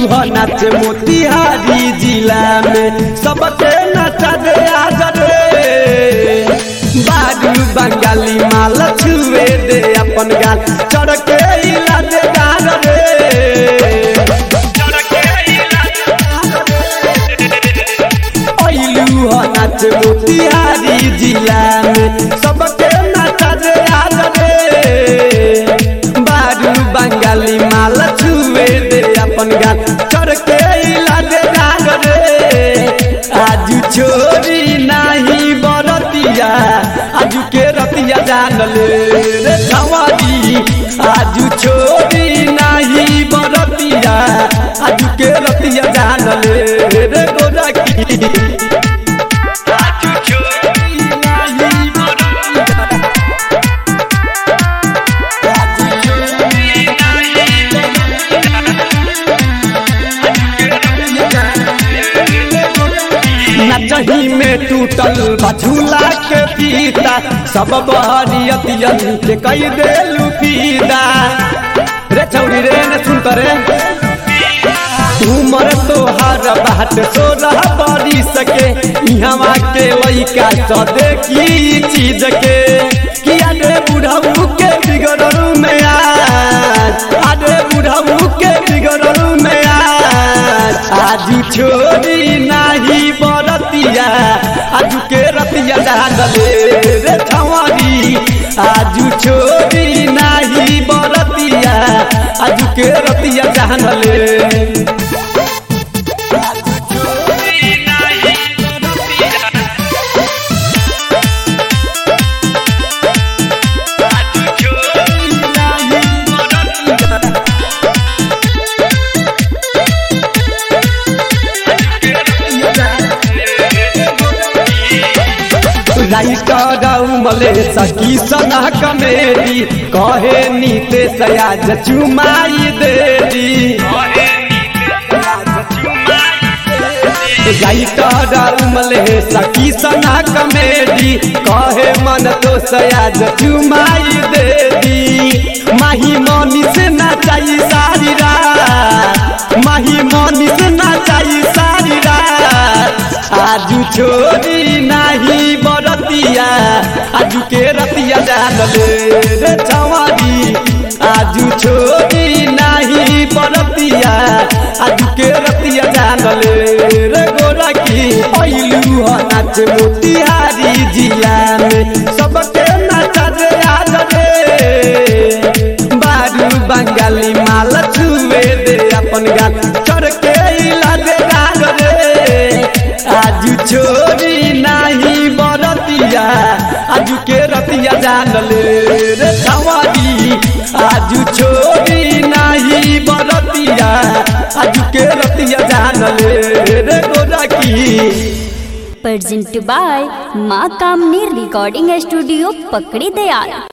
ह नाच मोतिहारी जिला में सबके नचा दे आज रे बारू बंगाली माल छुए दे अपन गाल चढ़ के इला दे गाल रे अइलू ह नाच मोतिहारी जिला में सबके नचा दे आज रे बारू बंगाली माल छुए दे अपन गाल चढ़ के इला दे गाल रे आज छोरी नाही बरतिया आज के रतिया जान ले रे छवारी आज छोरी नाही बरतिया आज के रतिया जान ले रे गोरा की आज छोरी नाही बरतिया आज छोरी नाही नचही में टूटल बझूला के पीता सब बहरियतियन के कई देलू पीदा रे छौरी रे न सुन करे उमर तोहार बाट सोलह बड़ी सके इहवा के लइका स देखी चीज के किया रे बुढ़ऊ के बिगड़ू में आज अरे बुढ़ऊ के बिगड़ू में आज आज छोरी नाही बरतिया आज के रतिया जान ले रे छवारी आज छोरी नाही बरतिया आज के रतिया जान ले मले सकी सना कमेरी कहे नीते सयाज चुमाई देरी मले सकी सना कमेरी कहे मन तो सयाज चुमाई देरी माही मनी से नाचाई सारी रात माही मनी से नाचाई सारी रात आजू छोरी नाही बरतिया आजू के रतिया जान ले रे छवारी आजू छोरी नाही बरतिया आजू के रतिया जान ले रे गोरा की अइलू ह नाच मोतिहारी जिला में सबके नाचा दे आज रे बारू बंगाली माल छुए दे अपन गाल चढ़ के इला दे गाल रे आज छोरी नाही बरतिया आज के रतिया जान ले रे छवारी आज छोरी नाही बरतिया आज के रतिया जान ले रे गोरा की presented by माँ कामनी रिकॉर्डिंग स्टूडियो पकड़ी दयाल